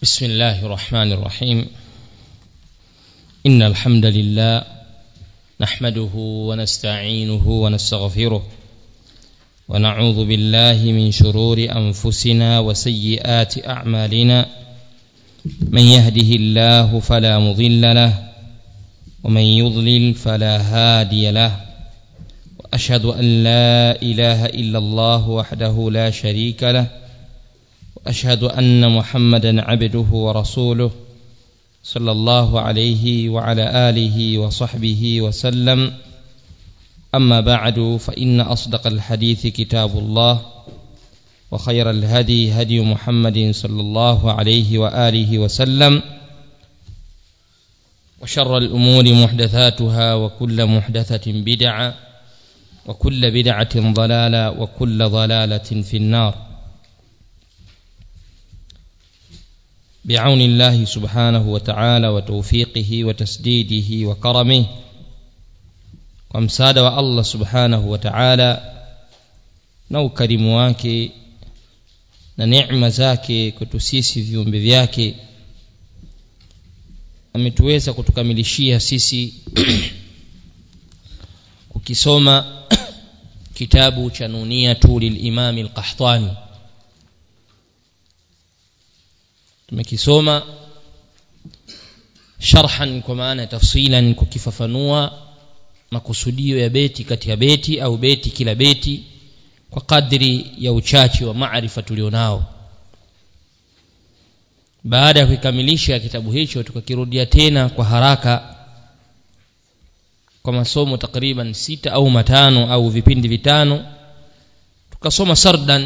بسم الله الرحمن الرحيم إن الحمد لله نحمده ونستعينه ونستغفره ونعوذ بالله من شرور أنفسنا وسيئات أعمالنا من يهده الله فلا مضل له ومن يضلل فلا هادي له وأشهد أن لا إله إلا الله وحده لا شريك له واشهد ان محمدا عبده ورسوله صلى الله عليه وعلى اله وصحبه وسلم اما بعد فان اصدق الحديث كتاب الله وخير الهدي هدي محمد صلى الله عليه واله وسلم وشر الامور محدثاتها وكل محدثه بدعه وكل بدعه ضلاله وكل ضلاله في النار بعون الله سبحانه وتعالى وتوفيقه وتسديده وكرمه ومساعدة الله سبحانه وتعالى na ukarimu wake na neema zake kwetu sisi viumbe vyake ametuweza kutukamilishia sisi kukisoma kitabu cha nuniyatu lilimami alqahtani tumekisoma sharhan kwa maana tafsilan kukifafanua makusudio ya beti kati ya beti au beti kila beti kwa kadri ya uchache wa maarifa tulionao baada ya kukamilisha kitabu hicho tukakirudia tena kwa haraka kwa masomo takriban sita au matano au vipindi vitano tukasoma sardan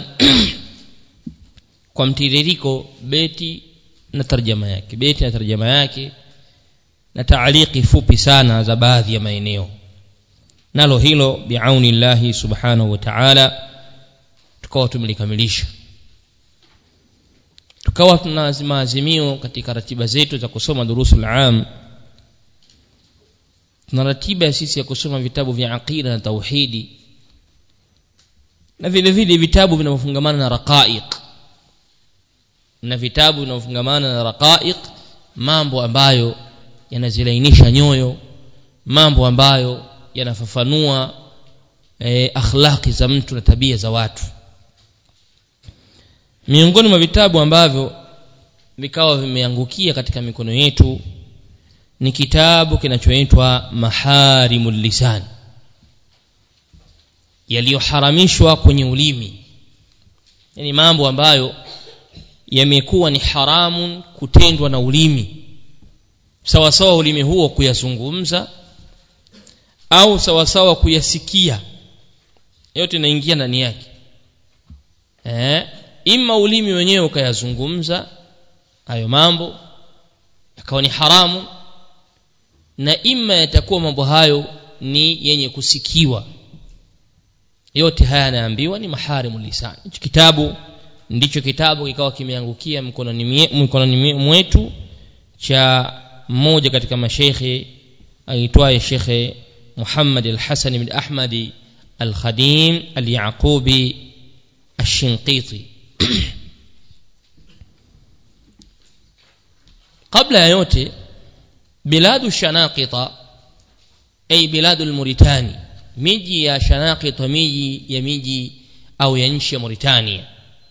kwa mtiririko beti na tarjama yake beti na tarjama yake na taaliki fupi sana za baadhi ya maeneo nalo hilo biauni llahi subhanahu wa ta'ala tukawa tumelikamilisha tukawa tuna maazimio katika ratiba zetu za kusoma durusul am tuna ratiba sisi ya kusoma vitabu vya aqida na tauhidi na vile vile vitabu vinavyofungamana na raqaiq na vitabu vinavyofungamana na raqaiq mambo ambayo yanazilainisha nyoyo mambo ambayo yanafafanua e, akhlaqi za mtu na tabia za watu miongoni mwa vitabu ambavyo vikawa vimeangukia katika mikono yetu ni kitabu kinachoitwa maharimul lisan yaliyoharamishwa kwenye ulimi yani mambo ambayo yamekuwa ni haramun kutendwa na ulimi sawa sawa ulimi huo kuyazungumza au sawa sawa kuyasikia yote inaingia ndani yake eh ima ulimi wenyewe ukayazungumza hayo mambo yakawa ni haramu na ima yatakuwa mambo hayo ni yenye kusikiwa yote haya yanaambiwa ni maharimu lisan hichi kitabu ndicho kitabu kikawa kimeangukia mkononi mkononi mwetu cha mmoja katika mashekhe aitwaye shekhe Muhammad al-Hasan ibn Ahmad al-Khadim al-Yaqubi al-Shinqiti kabla ya yote biladu shanaqita ay biladu al-Mauritani miji ya shanaqita miji ya miji au ya nchi ya Mauritania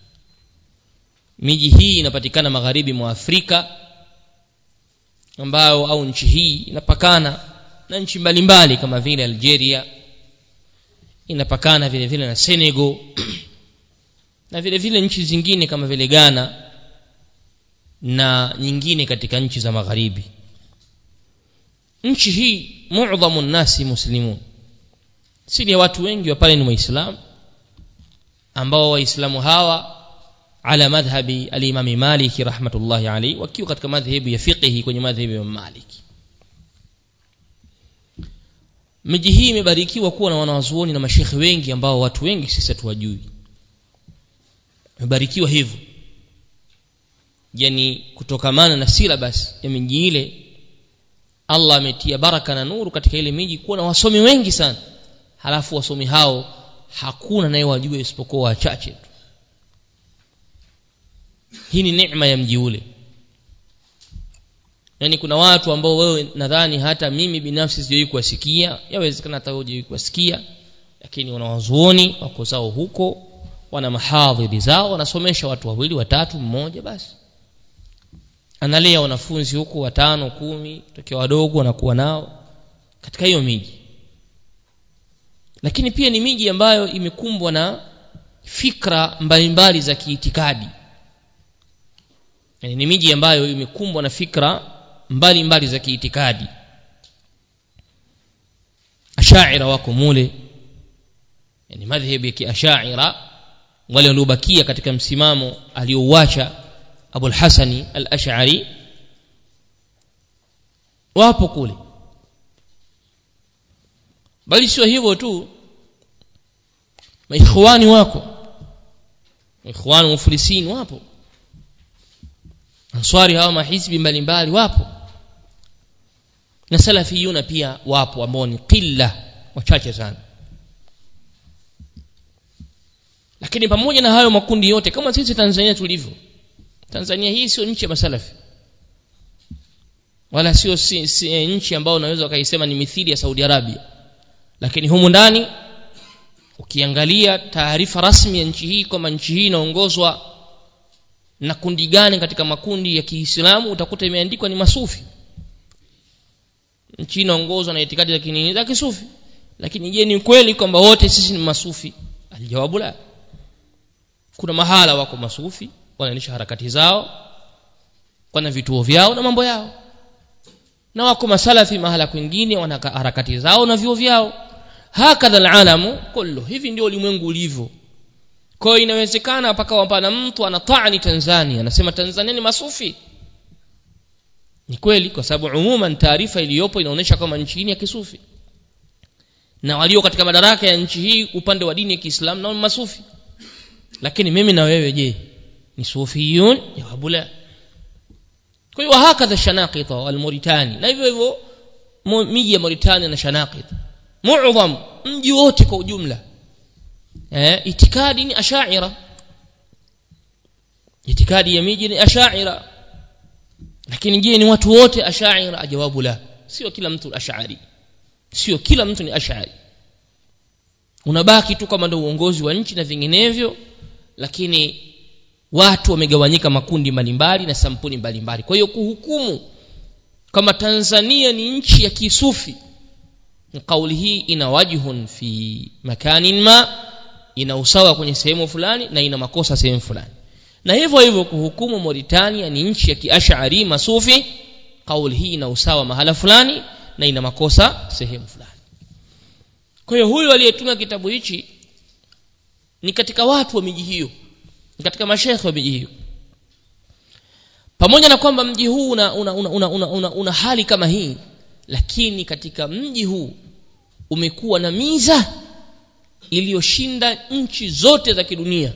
miji hii inapatikana magharibi mwa Afrika ambayo au nchi hii inapakana na nchi mbalimbali kama vile Algeria inapakana vile vile na Senegal na vile vile nchi zingine kama vile Ghana na nyingine katika nchi za magharibi nchi hii muadhamu nasi muslimun siri ya watu wengi wa pale ni waislamu ambao waislamu hawa ala madhhabi al-Imam Malik rahmatullahi alayhi wakiwa katika madhhabu ya fiqhi kwenye madhhabu ya Malik miji hii imebarikiwa kuwa na wanawazuoni na mashekhe wengi ambao watu wengi sisi hatuwajui imebarikiwa hivyo yani kutokamana na syllabus ya miji ile Allah ametia baraka na nuru katika ile miji kuwa na wasomi wengi sana halafu wasomi hao hakuna naye wajue isipokuwa wachache tu hii ni neema ya mji ule yani kuna watu ambao wewe nadhani hata mimi binafsi sijawahi kuwasikia yawezekana hata wewe hujawahi kuwasikia lakini wanawazuoni wako zao huko wana mahadhiri zao wanasomesha watu wawili watatu mmoja basi analea wanafunzi huko watano kumi tokea wadogo wanakuwa nao katika hiyo miji lakini pia ni miji ambayo imekumbwa na fikra mbalimbali za kiitikadi yani ni miji ambayo imekumbwa na fikra mbalimbali mbali za kiitikadi ashaira wako mule yani madhhabi ya kiashaira wale waliobakia katika msimamo aliouacha Abu al-Hasani al-Ash'ari wapo kule bali sio hivyo tu maikhwani wako maikhwani muflisin wapo answari hawa mahizbi mbalimbali wapo na salafiyuna pia wapo ambao ni qilla wachache sana lakini pamoja na hayo makundi yote kama sisi Tanzania tulivyo Tanzania hii sio nchi ya masalafi wala sio si, si, nchi ambayo unaweza ukaisema ni mithili ya Saudi Arabia lakini humu ndani ukiangalia taarifa rasmi ya nchi hii kwamba nchi hii inaongozwa na kundi gani katika makundi ya Kiislamu utakuta imeandikwa ni masufi nchi inaongozwa na itikadi za kinini za kisufi lakini je ni kweli kwamba wote sisi ni masufi aljawabu la kuna mahala wako masufi wanaendesha harakati zao wana vituo vyao na mambo yao na wako masalafi mahala kwingine wana harakati zao na vyuo vyao hakadha alalamu kullu hivi ndio ulimwengu ulivyo kwa hiyo inawezekana paka pana mtu anatani Tanzania anasema Tanzania ni masufi ni kweli kwa sababu umuman taarifa iliyopo inaonyesha kama nchi hii ya kisufi na walio katika madaraka ya nchi hii upande wa dini ya Kiislamu nao masufi lakini mimi na wewe je ni sufiyun jawabu la kwa hiyo hakadha shanaqita wal Mauritani na hivyo hivyo miji ya Mauritania na shanaqita muadham mji wote kwa ujumla eh itikadi ni ashaira itikadi ya miji ni ashaira lakini je ni watu wote ashaira ajawabu la sio kila mtu ashari sio kila mtu ni ashari unabaki tu kama ndio uongozi wa nchi na vinginevyo lakini watu wamegawanyika makundi mbalimbali na sampuli mbalimbali kwa hiyo kuhukumu kama Tanzania ni nchi ya kisufi kauli hii ina wajhun fi makanin ma ina usawa kwenye sehemu fulani na ina makosa sehemu fulani na hivyo hivyo kuhukumu Mauritania ni nchi ya kiashari masufi kauli hii ina usawa mahala fulani na ina makosa sehemu fulani kwa hiyo huyu aliyetunga kitabu hichi ni katika watu wa miji hiyo ni katika mashekhe wa miji hiyo pamoja na kwamba mji huu una, una, una, una, una, una, una hali kama hii lakini katika mji huu umekuwa na miza iliyoshinda nchi zote za kidunia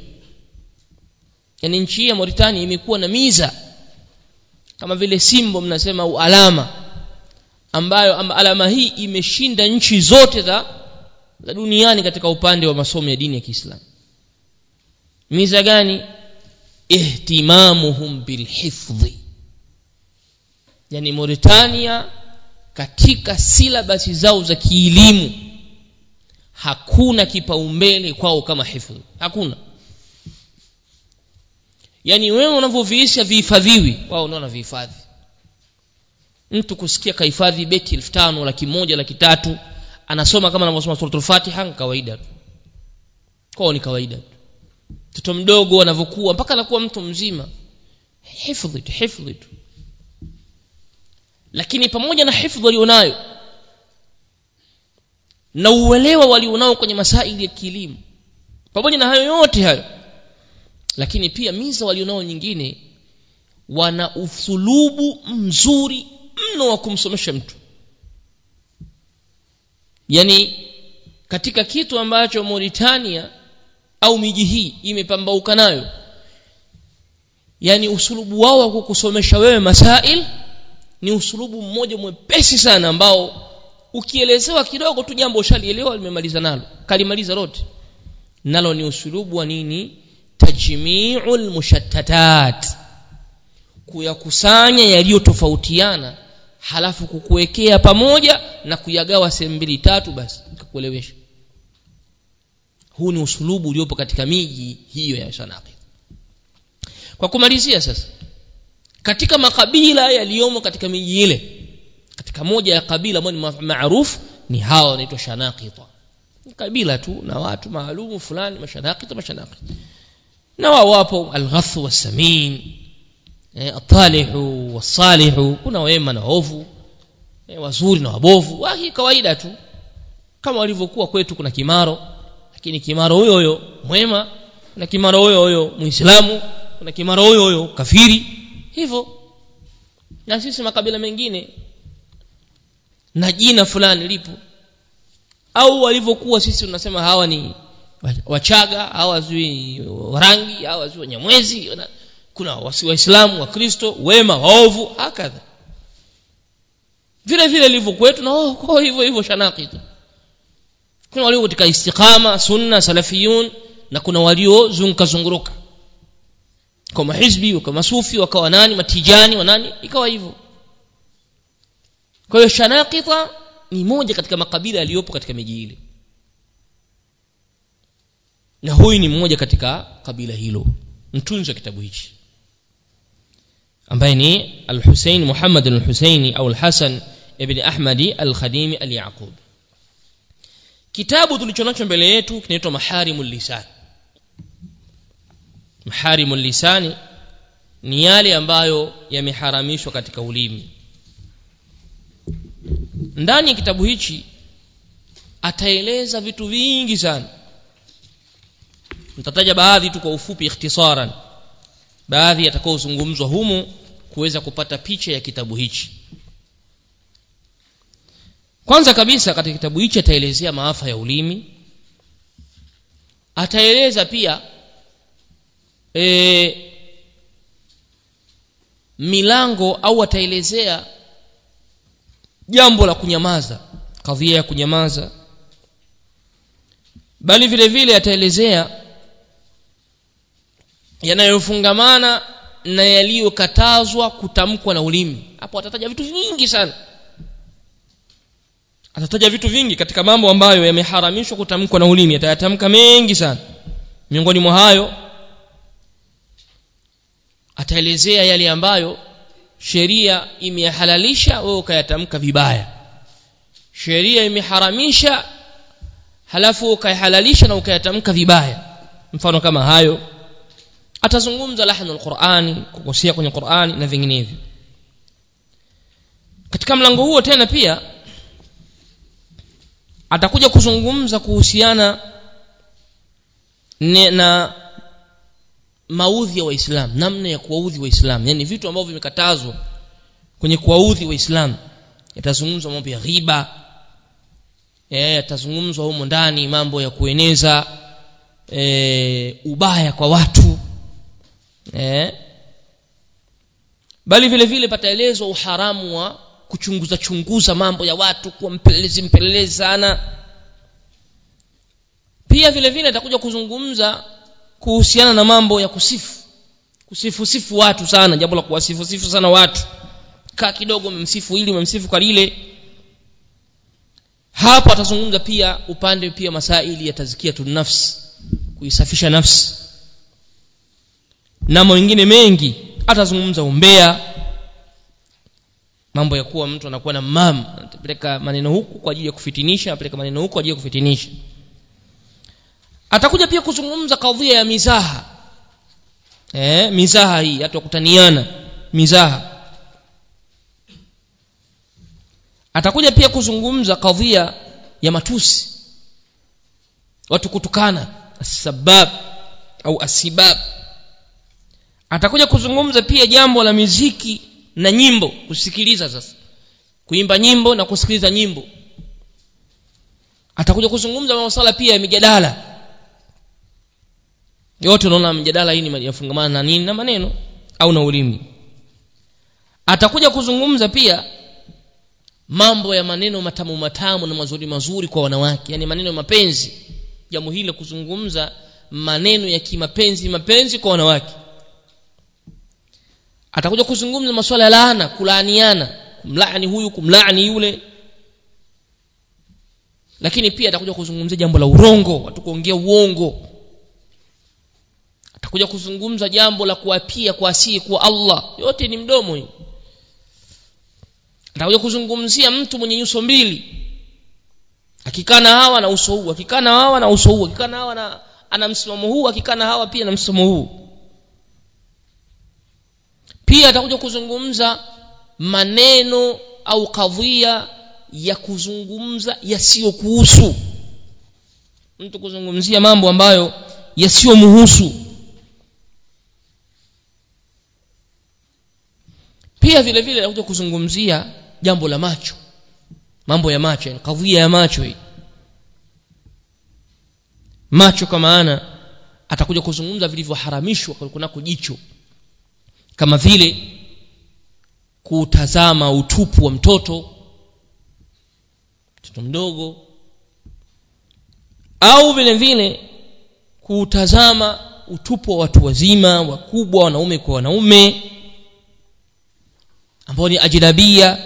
yaani nchi hii ya Mauritania imekuwa na miza kama vile simbo mnasema au alama ambayo amba alama hii imeshinda nchi zote za, za duniani katika upande wa masomo ya dini ya Kiislamu miza gani ihtimamuhum bilhifdhi yani Mauritania katika silabasi zao za kielimu hakuna kipaumbele kwao kama hifdhi hakuna yani wewe unavyoviisha vihifadhiwi wao unaona vihifadhi mtu kusikia kahifadhi beti elfu tano laki moja laki tatu anasoma kama anavyosoma suratul fatiha ni kawaida tu kwao ni kawaida tu mtoto mdogo anavyokuwa mpaka anakuwa mtu mzima hifdhi tu hifdhi tu lakini pamoja na hifdhi walionayo na uelewa walionao kwenye masaili ya kilimo pamoja na hayo yote hayo lakini pia miza walionao nyingine wana uthulubu mzuri mno wa kumsomesha mtu yani katika kitu ambacho Mauritania au miji hii imepambauka nayo yani usulubu wao wa kukusomesha wewe masail ni usulubu mmoja mwepesi sana ambao ukielezewa kidogo tu jambo ushalielewa limemaliza nalo kalimaliza lote nalo ni usulubu wa nini tajmi'ul mushattatat kuyakusanya yaliyotofautiana halafu kukuwekea pamoja na kuyagawa sehemu mbili tatu basi nikakuelewesha huu ni usulubu uliopo katika miji hiyo ya shanaqi kwa kumalizia sasa katika makabila yaliyomo katika miji ile katika moja ya kabila ambayo ni maarufu ni hawa wanaitwa shanaqita kabila tu na watu maalumu fulani mashanaqita mashanaqita na wao wapo alghath wasamin eh, atalihu wasalihu kuna wema na waovu eh, wazuri na wabovu wahi kawaida tu kama walivyokuwa kwetu kuna kimaro lakini kimaro huyo huyo mwema kuna kimaro huyo huyo muislamu kuna kimaro huyo huyo kafiri hivyo na sisi makabila mengine na jina fulani lipo au walivyokuwa sisi tunasema hawa ni wachaga hawa zui rangi hawa zui wanyamwezi kuna waislamu wakristo wema waovu hakadha vile vile ilivyo kwetu na oh, hivyo hivyo shanaki kuna walio katika istiqama sunna salafiyun na kuna waliozunguka zunguruka kwa mahizbi wakawa masufi wakawa nani matijani wanani ikawa hivyo kwa hiyo shanaqita ni moja katika makabila yaliyopo katika miji ile na huyu ni mmoja katika kabila hilo mtunzi wa kitabu hichi ambaye ni al-Husayn Muhammad al-Husaini au al-Hasan ibn Ahmadi al-Khadimi al-Yaqub kitabu tulichonacho mbele yetu kinaitwa Maharimul Lisan Maharimul Lisani ni yale ambayo yameharamishwa katika ulimi ndani ya kitabu hichi ataeleza vitu vingi sana nitataja baadhi tu kwa ufupi ikhtisaran baadhi yatakaozungumzwa humu kuweza kupata picha ya kitabu hichi kwanza kabisa katika kitabu hichi ataelezea maafa ya ulimi ataeleza pia e, milango au ataelezea jambo la kunyamaza kadhia ya kunyamaza bali vile vile ataelezea yanayofungamana na yaliyokatazwa kutamkwa na ulimi hapo atataja vitu vingi sana atataja vitu vingi katika mambo ambayo yameharamishwa kutamkwa na ulimi atayatamka mengi sana miongoni mwa hayo ataelezea yale ambayo sheria imeyahalalisha wewe ukayatamka vibaya sheria imeharamisha halafu ukayahalalisha na ukayatamka vibaya mfano kama hayo atazungumza lahnu alqurani kukosea kwenye qurani na vinginevyo katika mlango huo tena pia atakuja kuzungumza kuhusiana na maudhi ya waislamu namna ya kuwaudhi waislamu yani vitu ambavyo vimekatazwa kwenye kuwaudhi waislamu yatazungumzwa mambo ya ghiba eh yatazungumzwa humo ndani mambo ya kueneza e, ubaya kwa watu eh bali vile vile pataelezwa uharamu wa kuchunguza chunguza mambo ya watu kuwa mpelelezi mpelelezi sana pia vile vile atakuja kuzungumza kuhusiana na mambo ya kusifu kusifu sifu watu sana jambo la kuwasifu sifu sana watu kaa kidogo umemsifu ili umemsifu kwa lile hapo atazungumza pia upande pia masaili ya tazkiyatu nafsi kuisafisha nafsi na mengine mengi atazungumza umbea mambo ya kuwa mtu anakuwa na mam anapeleka maneno huku kwa ajili ya kufitinisha anapeleka maneno huku kwa ajili ya kufitinisha atakuja pia kuzungumza kadhia ya mizaha eh mizaha hii hata kutaniana mizaha atakuja pia kuzungumza kadhia ya matusi watu kutukana asbab au asibab atakuja kuzungumza pia jambo la miziki na nyimbo kusikiliza sasa kuimba nyimbo na kusikiliza nyimbo atakuja kuzungumza masuala pia ya mijadala yote unaona mjadala hii ni yafungamana na nini na maneno au na ulimi atakuja kuzungumza pia mambo ya maneno matamu matamu na mazuri mazuri kwa wanawake yani maneno ya mapenzi jambo hili kuzungumza maneno ya kimapenzi mapenzi kwa wanawake atakuja kuzungumza masuala ya laana kulaaniana kumlaani huyu kumlaani yule lakini pia atakuja kuzungumzia jambo la urongo watu kuongea uongo atakuja kuzungumza jambo la kuapia kwa asii kwa Allah yote ni mdomo hii atakuja kuzungumzia mtu mwenye nyuso mbili akikaa na hawa na uso huu akikaa na hawa na uso huu akikaa na hawa na ana msimamo huu akikaa na hawa pia na msimamo huu pia atakuja kuzungumza maneno au kadhia ya kuzungumza yasiyokuhusu mtu kuzungumzia mambo ambayo yasiyomhusu pia vile vile atakuja kuzungumzia jambo la macho mambo ya macho yani kadhia ya macho hii macho kwa maana atakuja kuzungumza vilivyoharamishwa kunako jicho kama vile kutazama utupu wa mtoto mtoto mdogo au vile vile kutazama utupu wa watu wazima wakubwa wanaume kwa wanaume ambao ni ajnabia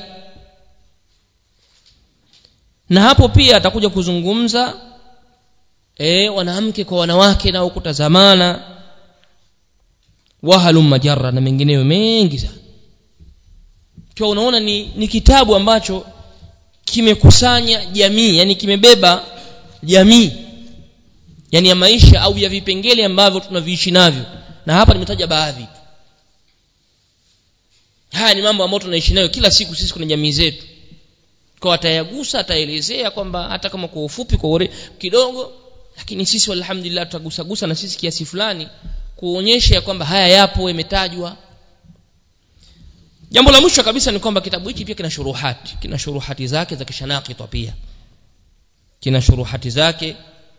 na hapo pia atakuja kuzungumza e, wanawake kwa wanawake nao kutazamana wahalum majarra na mengineyo mengi sana kwa unaona ni, ni kitabu ambacho kimekusanya jamii yani kimebeba jamii yani ya maisha au ya vipengele ambavyo tunaviishi navyo na hapa nimetaja baadhi haya ni mambo ambayo tunaishi nayo kila siku sisi kuna jamii zetu kwa atayagusa ataelezea kwamba hata kama kwa ufupi kwa ure, kidogo lakini sisi alhamdulillah tutagusagusa na sisi kiasi fulani kuonyesha kwamba haya yapo yametajwa jambo la mwisho kabisa ni kwamba kitabu hiki pia kina shuruhati kina shuruhati zake za kishanakitwa pia kina shuruhati zake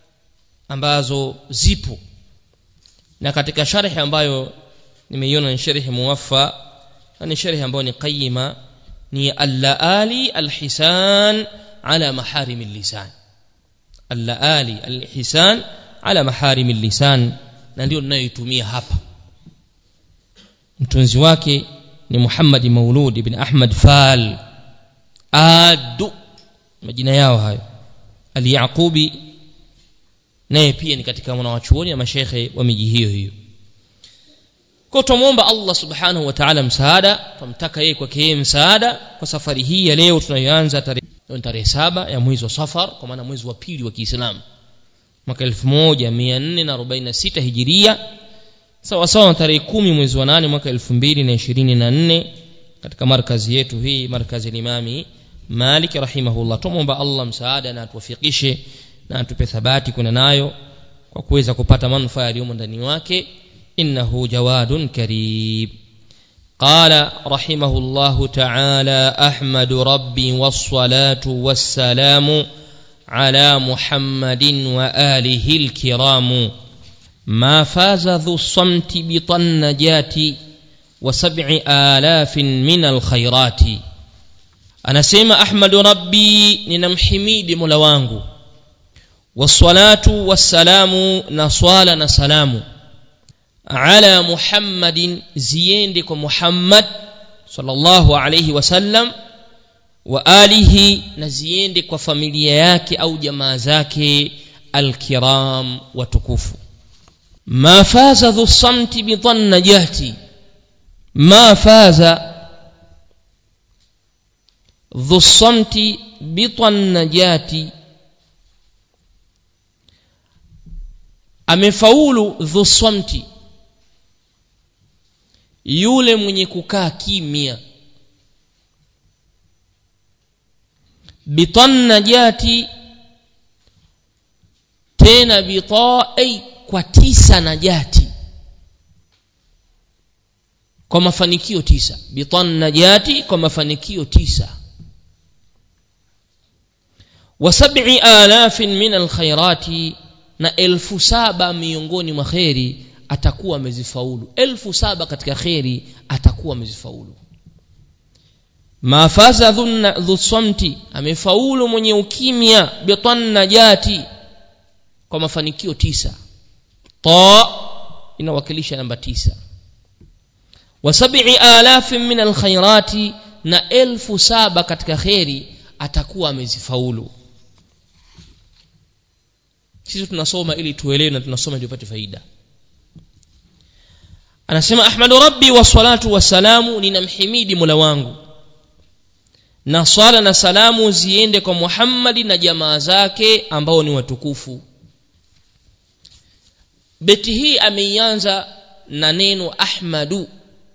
ambazo zipo na katika sharhi ambayo nimeiona ni sharhi muwaffa ni sharhi ambayo ni qayima ni al-laali al-hisan ala maharim al-lisan al-laali al-hisan ala maharim al-lisan na ndio ninayoitumia hapa mtunzi wake ni Muhammad Maulud ibn Ahmad Fal adu majina yao hayo al-Yaqubi naye pia ni katika wanawachuoni na mashekhe wa miji hiyo hiyo kwa tumuomba Allah subhanahu wa ta'ala msaada tumtaka yeye kwake yeye msaada kwa safari hii ya leo tunayoanza tarehe tarehe saba ya mwezi wa Safar kwa maana mwezi wa pili wa Kiislamu mwaka 1446 Hijiria sawa sawa na tarehe kumi mwezi wa nane mwaka 2024 katika markazi yetu hii markazi limami Malik rahimahullah tumuomba Allah msaada na atuwafikishe na atupe thabati kuna nayo kwa kuweza kupata manufaa yaliyomo ndani wake إنه جواد كريم قال رحمه الله تعالى أحمد ربي والصلاة والسلام على محمد وآله الكرام ما فاز ذو الصمت بطنجات وسبع آلاف من الخيرات أنا سيما أحمد ربي ننمحميد ملوانه والصلاة والسلام نصال نسلام على محمد زيندك محمد صلى الله عليه وسلم وآله نزيندك وفاميليا yake au jamaa zake الكرام وتكفوا ما فاز ذو الصمت بظن جهتي ما فاز ذو الصمت بطن جاتي amefaulu dhu samti yule mwenye kukaa kimya bitannajati tena bitai kwa tisa najati kwa mafanikio tisa bitannajati kwa mafanikio tisa wa sab'i alafin min alkhairati na elfu saba miongoni mwa kheri atakuwa amezifaulu elfu saba katika kheri atakuwa amezifaulu mafaza dhu samti amefaulu mwenye ukimya bitanna jati kwa mafanikio tisa ta inawakilisha namba tisa wa sab'i alafin min alkhairati na elfu saba katika kheri atakuwa amezifaulu sisi tunasoma ili tuelewe na tunasoma ili tupate faida anasema ahmadu rabbi wa salatu wassalamu ninamhimidi mola wangu na swala na salamu ziende kwa muhammadi na jamaa zake ambao ni watukufu beti hii ameianza na neno ahmadu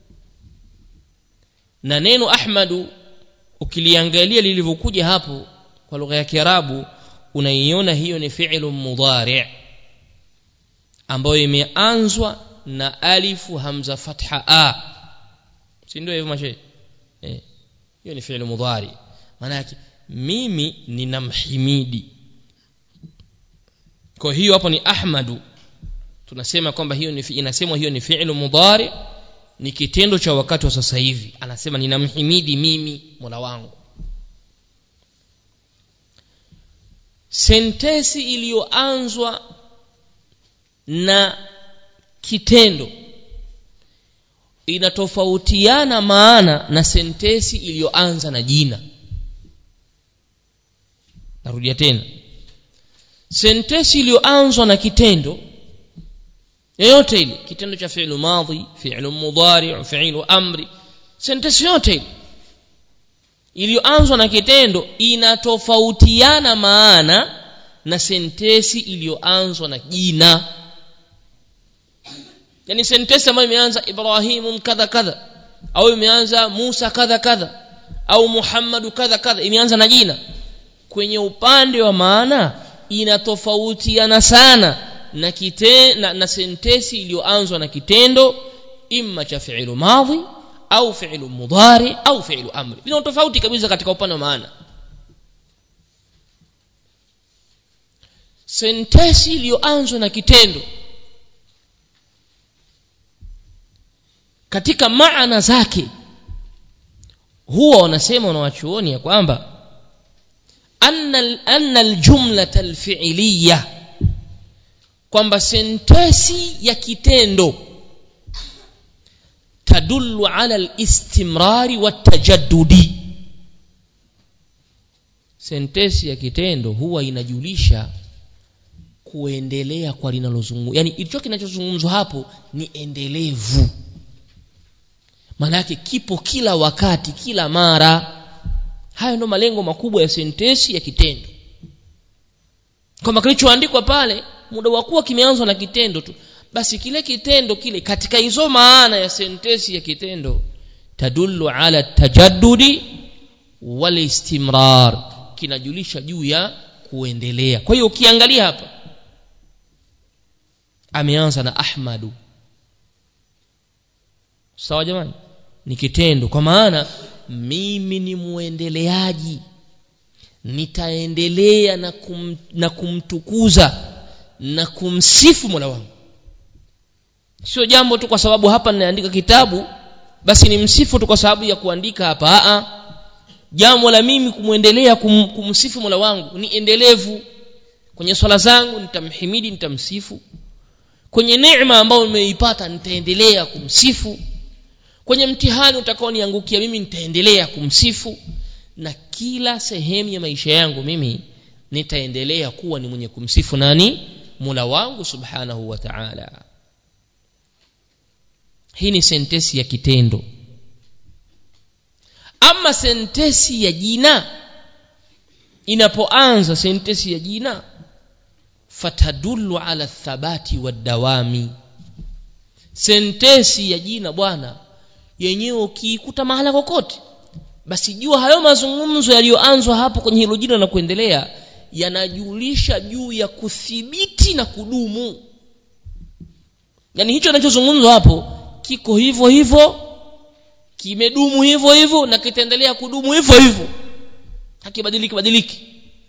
na neno ahmadu ukiliangalia lilivyokuja hapo kwa lugha ya kiarabu unaiona hiyo ni fi'lu mudhari' ambayo imeanzwa na alifu hamza fatha a si ndio hivyo mashe eh hiyo ni fi'lu mudhari maana yake mimi ninamhimidi kwa hiyo hapo ni ahmadu tunasema kwamba hiyo ni inasemwa hiyo ni fi'lu mudhari ni kitendo cha wakati wa sasa hivi anasema ninamhimidi mimi Mola wangu sentesi iliyoanzwa na kitendo inatofautiana maana na sentesi iliyoanza na jina narudia tena sentesi iliyoanzwa na kitendo yoyote ile kitendo cha fi'lu madhi fi'lu mudhari fi'lu amri sentesi yote ile iliyoanzwa na kitendo inatofautiana maana na sentesi iliyoanzwa na jina yani sentesi ambayo imeanza ibrahimu kadha kadha au imeanza musa kadha kadha au muhammadu kadha kadha imeanza na jina kwenye upande wa maana inatofautiana sana na, kite, na, na sentesi iliyoanzwa na kitendo imma cha fi'lu madhi au fi'lu mudhari au fi'lu amri vina tofauti kabisa katika upande wa maana sentesi iliyoanzwa na kitendo katika maana zake huwa wanasema wanawachuoni ya kwamba anna anna aljumlata alfi'liyah kwamba sentesi ya kitendo tadullu ala alistimrari watajaddudi sentesi ya kitendo huwa inajulisha kuendelea kwa linalozungumzwa yani ilicho kinachozungumzwa hapo ni endelevu maana yake kipo kila wakati kila mara hayo ndo malengo makubwa ya sentesi ya kitendo kwamba kilichoandikwa pale muda wa kuwa kimeanzwa na kitendo tu basi kile kitendo kile katika hizo maana ya sentesi ya kitendo tadullu ala tajaddudi wal istimrar kinajulisha juu ya kuendelea kwa hiyo ukiangalia hapa ameanza na ahmadu sawa jamani ni kitendo kwa maana mimi ni muendeleaji nitaendelea na, kum, na kumtukuza na kumsifu mola wangu sio jambo tu kwa sababu hapa ninaandika kitabu basi ni msifu tu kwa sababu ya kuandika hapa Aa, jambo la mimi kumwendelea kum, kumsifu mola wangu ni endelevu kwenye swala zangu nitamhimidi nitamsifu kwenye neema ambayo nimeipata nitaendelea kumsifu kwenye mtihani utakaoniangukia mimi nitaendelea kumsifu na kila sehemu ya maisha yangu mimi nitaendelea kuwa ni mwenye kumsifu nani mula wangu subhanahu wa ta'ala hii ni sentesi ya kitendo ama sentesi ya jina inapoanza sentesi ya jina fatadullu ala thabati wadawami sentesi ya jina bwana yenyewe ukiikuta mahala kokote basi jua hayo mazungumzo yaliyoanzwa hapo kwenye hilo jina na kuendelea yanajulisha juu ya kuthibiti na kudumu yaani hicho kinachozungumzwa hapo kiko hivyo hivyo kimedumu hivyo hivyo na kitaendelea kudumu hivyo hivyo hakibadiliki badiliki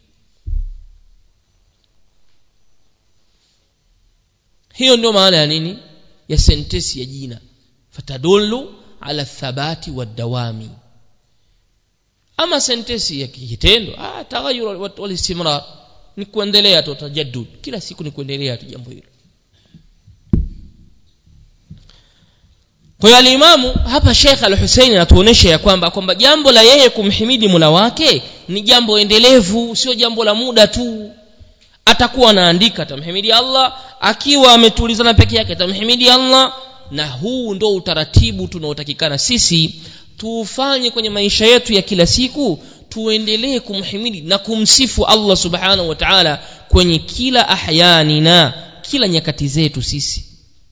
hiyo ndio maana ya nini ya sentesi ya jina fatadullu ala thabati wadawami ama sentesi ya kitendo ah taghayur wal istimrar ni kuendelea tu tajaddud kila siku ni kuendelea tu jambo hilo kwa hiyo alimamu hapa Sheikh Al-Hussein anatuonesha ya kwamba kwamba jambo la yeye kumhimidi Mola wake ni jambo endelevu sio jambo la muda tu atakuwa anaandika atamhimidi Allah akiwa ametulizana peke yake atamhimidi Allah na huu ndo utaratibu tunaotakikana sisi tuufanye kwenye maisha yetu ya kila siku tuendelee kumhimidi na kumsifu Allah subhanahu wa ta'ala kwenye kila ahyani na kila nyakati zetu sisi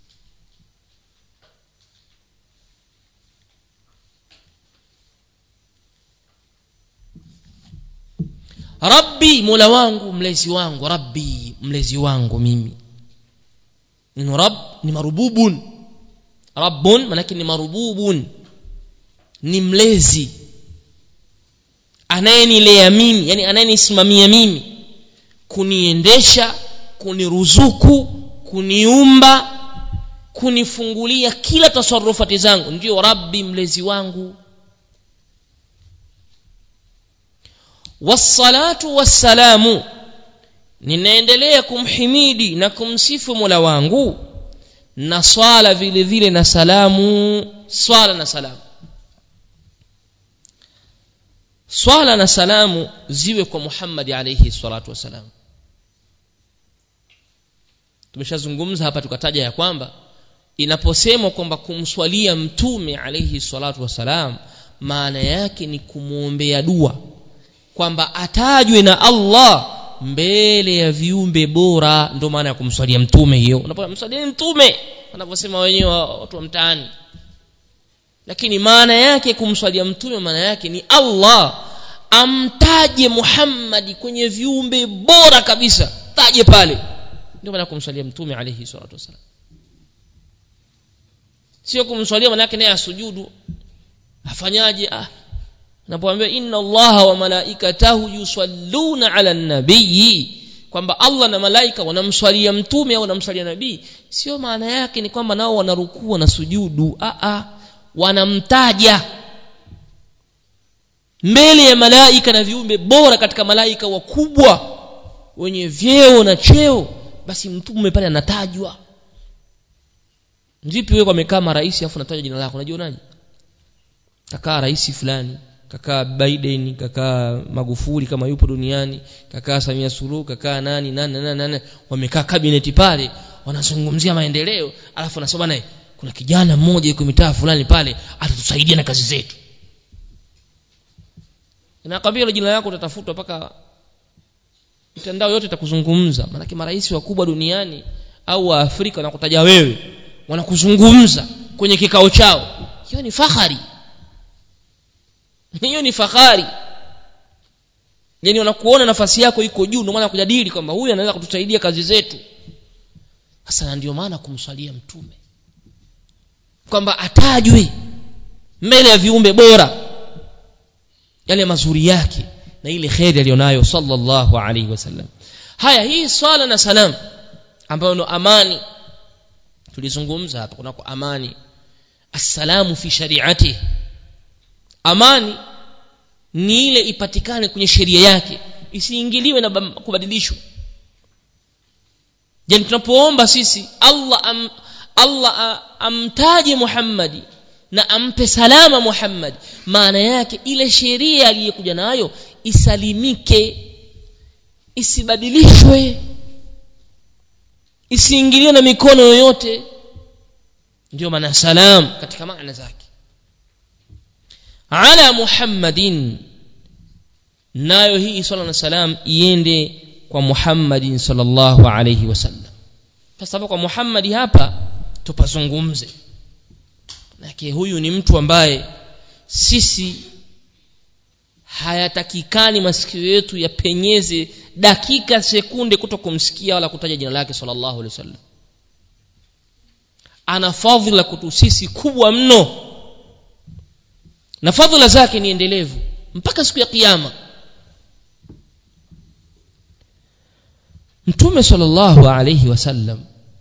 rabbi mola wangu mlezi wangu rabbi mlezi wangu mimi neno rab ni marububun rabbun manake ni marububun ni mlezi anayenilea mimi yani anayenisimamia mimi kuniendesha kuniruzuku kuniumba kunifungulia kila tasarufati zangu ndio rabbi mlezi wangu wassalatu wassalamu ninaendelea kumhimidi na kumsifu mola wangu na swala vile vile na salamu swala na salamu swala na salamu ziwe kwa Muhammad alayhi salatu wasalam tumeshazungumza hapa tukataja ya kwamba inaposemwa kwamba kumswalia mtume alayhi salatu wasalam maana yake ni kumwombea dua kwamba atajwe na Allah mbele ya viumbe bora ndio maana ya kumswalia mtume hiyo unapomswalia mtume wanavyosema wenyewe watu wa mtaani lakini maana yake kumswalia mtume maana yake ni Allah amtaje Muhammad kwenye viumbe bora kabisa taje pale ndio maana kumswalia mtume alayhi salatu wasalam sio kumswalia maana yake naye asujudu afanyaje ah napoambia inna allaha wa malaikatahu yusalluna ala nabii kwamba allah na malaika wanamswalia mtume au wanamswalia nabii sio maana yake ni kwamba nao wanarukua na sujudu a a wanamtaja mbele ya malaika na viumbe bora katika malaika wakubwa wenye vyeo na cheo basi mtume pale anatajwa vipi wewe amekaa marais afu natajwa jina lako unajionaje kakaa rais fulani kakaa Biden kakaa Magufuli kama yupo duniani kakaa Samia Suluhu kakaa nani nani nani, nani. wamekaa kabineti pale wanazungumzia maendeleo alafu anasema naye kuna kijana mmoja yuko mitaa fulani pale atatusaidia na kazi zetu nakwambia ile jina lako utatafutwa mpaka mitandao yote itakuzungumza maanake marais wakubwa duniani au wa Afrika wanakutaja wewe wanakuzungumza kwenye kikao chao hiyo ni fahari hiyo ni fahari yani wanakuona nafasi yako iko juu ndio maana kujadili kwamba huyu anaweza kutusaidia kazi zetu sasa ndio maana kumswalia mtume kwamba atajwe mbele ya viumbe bora yale mazuri yake na ile kheri aliyonayo sallallahu alaihi wasallam haya hii swala na salam ambayo ndo amani tulizungumza hapa kunako amani assalamu fi shari'ati amani ni ile ipatikane kwenye sheria yake isiingiliwe na kubadilishwa yani tunapoomba sisi Allah am, Allah amtaje Muhammadi na ampe salama Muhammad maana yake ile sheria aliyokuja nayo isalimike isibadilishwe isiingiliwe na mikono yoyote ndio maana salam katika maana zake ala muhammadin nayo hii swala na salam iende kwa muhammadin sallallahu alayhi wasallam sasa kwa muhammadi hapa tupazungumze Manake huyu ni mtu ambaye sisi hayatakikani masikio yetu yapenyeze dakika sekunde kuto kumsikia wala kutaja jina lake sallallahu alaihi wasallam ana fadhila kutu sisi kubwa mno na fadhila zake ni endelevu mpaka siku ya kiyama mtume sallallahu alaihi wasallam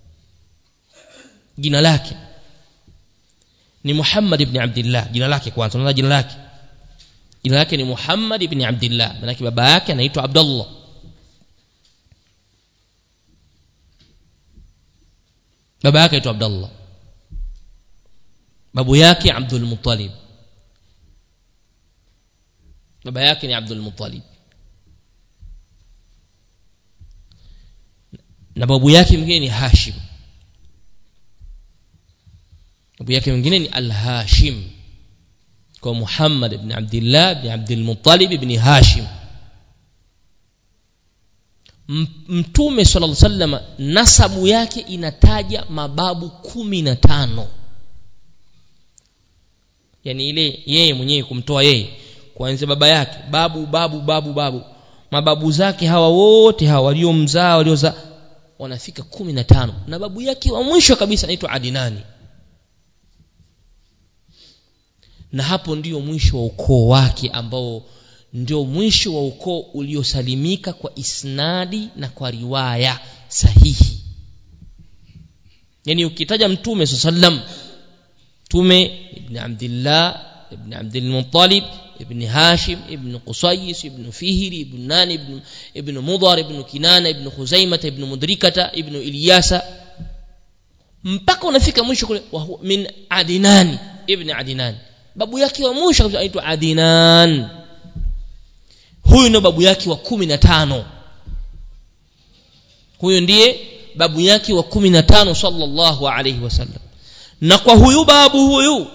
jina lake ni Muhammad ibn Abdullah jina lake kwanza unaona jina lake jina lake ni Muhammad ibn Abdullah maana baba yake anaitwa Abdullah baba yake anaitwa Abdullah babu yake abdul muttalib baba yake ni abdul muttalib na babu yake mwingine ni hashim babu yake mwingine ni al-hashim kwa muhammad ibn abdillah ibn abdul muttalib ibn hashim mtume sallallahu alaihi wasallam nasabu yake inataja mababu kumi na tano yani ile yeye mwenyewe kumtoa yeye kuanzia baba yake babu babu babu babu mababu zake hawa wote hawa waliomzaa waliozaa wanafika kumi na tano na babu yake wa mwisho kabisa anaitwa adinani na hapo ndio mwisho wa ukoo wake ambao ndio mwisho wa ukoo uliosalimika kwa isnadi na kwa riwaya sahihi yani ukitaja mtume saa sallam mtume ibn abdillah ibn abdilmuttalib ibn hashim ibn qusayis ibn fihri ibn nani ibn, ibn mudhar ibn kinana ibn khuzaimata ibn mudrikata ibn ilyasa mpaka unafika mwisho kule min adinani ibn adinani babu yake wa mwisho kabisa anaitwa adinan huyu ndio babu yake wa kumi na tano huyu ndiye babu yake wa kumi na tano sallallahu alaihi wasallam na kwa huyu babu huyu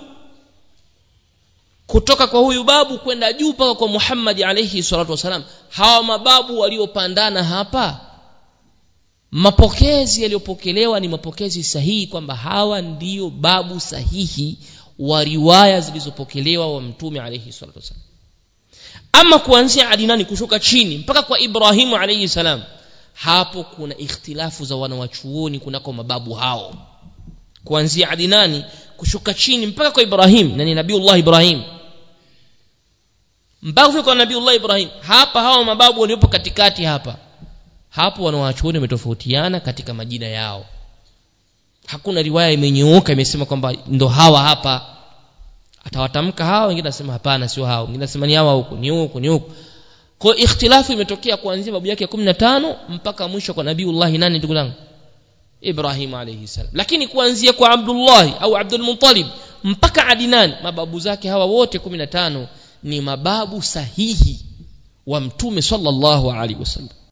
kutoka kwa huyu babu kwenda juu mpaka kwa Muhammad alayhi salatu wasalam hawa mababu waliopandana hapa mapokezi yaliyopokelewa ni mapokezi sahihi kwamba hawa ndiyo babu sahihi wa riwaya zilizopokelewa wa mtume alayhi salatu wasalam ama kuanzia adinani kushuka chini mpaka kwa ibrahimu alayhi salam hapo kuna ikhtilafu za wanawachuoni kunako mababu hao kuanzia adinani kushuka chini mpaka kwa ibrahim na ni nabiullah ibrahim mpaka kufika kwa nabiullah ibrahim hapa hawa mababu waliopo katikati hapa hapo wanawachuoni wametofautiana katika majina yao hakuna riwaya imenyooka imesema kwamba ndo hawa hapa atawatamka hawa wengine nasema hapana sio hao wengine nasema ni hawa huko ni huko ni huko kwa ikhtilafu imetokea kuanzia babu yake 15 mpaka mwisho kwa nabiullah nani ndugu zangu ibrahim alayhi salam lakini kuanzia kwa abdullah au abdul muttalib mpaka adnan mababu zake hawa wote 15 ni mababu sahihi wa mtume sallallahu alaihi wasallam